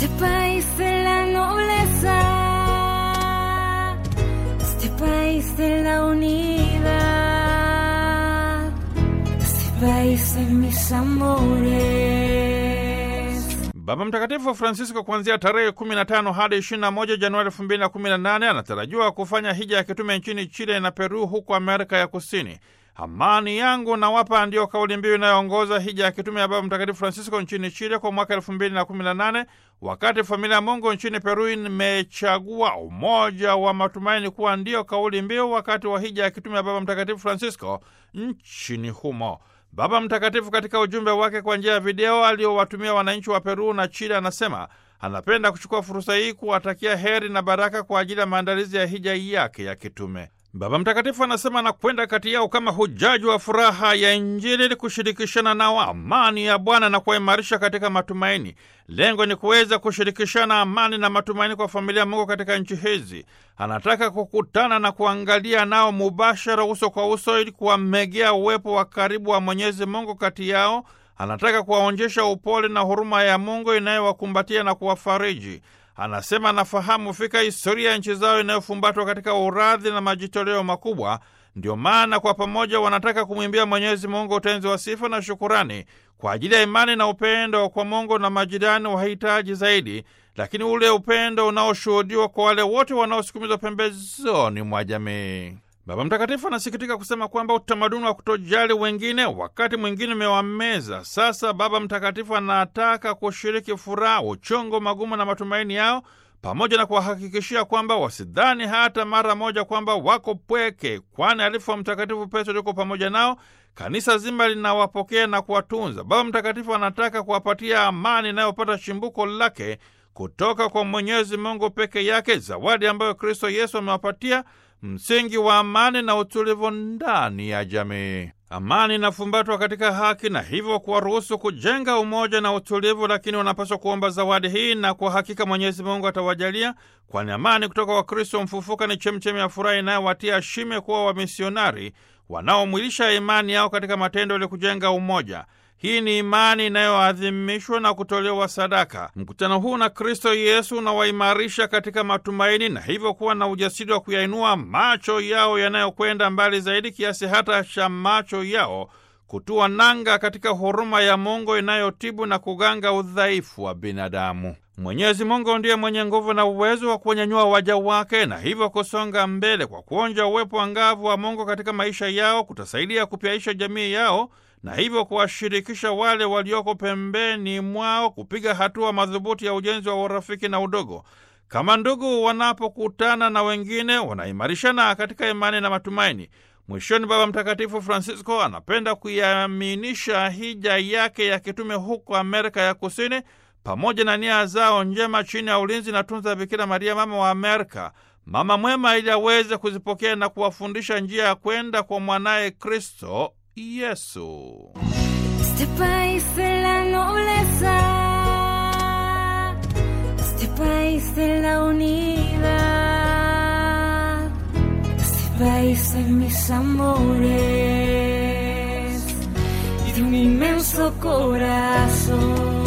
este país de la nobleza, este país de la unidad, este país de mis amores. Baba Mtakatifu Francisco kuanzia tarehe 15 hadi 21 Januari 2018 anatarajiwa kufanya hija ya kitume nchini Chile na Peru huko Amerika ya Kusini. Amani yangu nawapa ndiyo kauli mbiu inayoongoza hija ya kitume ya Baba Mtakatifu Francisco nchini Chile kwa mwaka 2018 wakati familia ya Mungu nchini Peru imechagua umoja wa matumaini kuwa ndiyo kauli mbiu wakati wa hija ya kitume ya Baba Mtakatifu Francisco nchini humo. Baba Mtakatifu katika ujumbe wake kwa njia ya video aliowatumia wananchi wa Peru na Chile anasema anapenda kuchukua fursa hii kuwatakia heri na baraka kwa ajili ya maandalizi ya hija yake ya kitume. Baba Mtakatifu anasema anakwenda kati yao kama hujaji wa furaha ya Injili ili kushirikishana nao amani ya Bwana na kuwaimarisha katika matumaini. Lengo ni kuweza kushirikishana amani na matumaini kwa familia Mungu katika nchi hizi. Anataka kukutana na kuangalia nao mubashara, uso kwa uso, ili kuwamegea uwepo wa karibu wa Mwenyezi Mungu kati yao. Anataka kuwaonyesha upole na huruma ya Mungu inayowakumbatia na kuwafariji. Anasema anafahamu fika historia ya nchi zao inayofumbatwa katika uradhi na majitoleo makubwa. Ndio maana kwa pamoja wanataka kumwimbia Mwenyezi Mungu utenzi wa sifa na shukurani kwa ajili ya imani na upendo kwa Mungu na majirani wahitaji zaidi, lakini ule upendo unaoshuhudiwa kwa wale wote wanaosukumizwa pembezoni mwa jamii. Baba Mtakatifu anasikitika kusema kwamba utamaduni wa kutojali wengine wakati mwingine umewameza. Sasa Baba Mtakatifu anataka kushiriki furaha, uchongo, magumu na matumaini yao, pamoja na kuwahakikishia kwamba wasidhani hata mara moja kwamba wako pweke, kwani alifu wa Mtakatifu Petro yuko pamoja nao. Kanisa zima linawapokea na kuwatunza. Baba Mtakatifu anataka kuwapatia amani inayopata chimbuko lake kutoka kwa Mwenyezi Mungu peke yake, zawadi ambayo Kristo Yesu amewapatia msingi wa amani na utulivu ndani ya jamii. Amani inafumbatwa katika haki na hivyo kuwaruhusu kujenga umoja na utulivu, lakini wanapaswa kuomba zawadi hii, na kwa hakika Mwenyezi Mungu atawajalia, kwani amani kutoka kwa Kristo mfufuka ni chemchemi ya furaha inayowatia shime kuwa wamisionari wanaomwilisha imani yao katika matendo ili kujenga umoja. Hii ni imani inayoadhimishwa na kutolewa sadaka. Mkutano huu na Kristo Yesu unawaimarisha katika matumaini na hivyo kuwa na ujasiri wa kuyainua macho yao yanayokwenda mbali zaidi kiasi hata cha macho yao kutua nanga katika huruma ya Mungu inayotibu na kuganga udhaifu wa binadamu. Mwenyezi Mungu ndiye mwenye nguvu na uwezo wa kuwanyanyua waja wake na hivyo kusonga mbele. Kwa kuonja uwepo angavu wa Mungu katika maisha yao kutasaidia kupyaisha jamii yao na hivyo kuwashirikisha wale walioko pembeni mwao kupiga hatua madhubuti ya ujenzi wa urafiki na udogo. Kama ndugu wanapokutana na wengine, wanaimarishana katika imani na matumaini. Mwishoni, Baba Mtakatifu Francisco anapenda kuiaminisha hija yake ya kitume huko Amerika ya Kusini pamoja na nia zao njema chini ya ulinzi na tunza Bikira Maria, mama wa Amerika, mama mwema, ili aweze kuzipokea na kuwafundisha njia ya kwenda kwa mwanaye Kristo Yesu. Este país de la nobleza, este país de la unidad, este país de mis amores y de un inmenso corazón.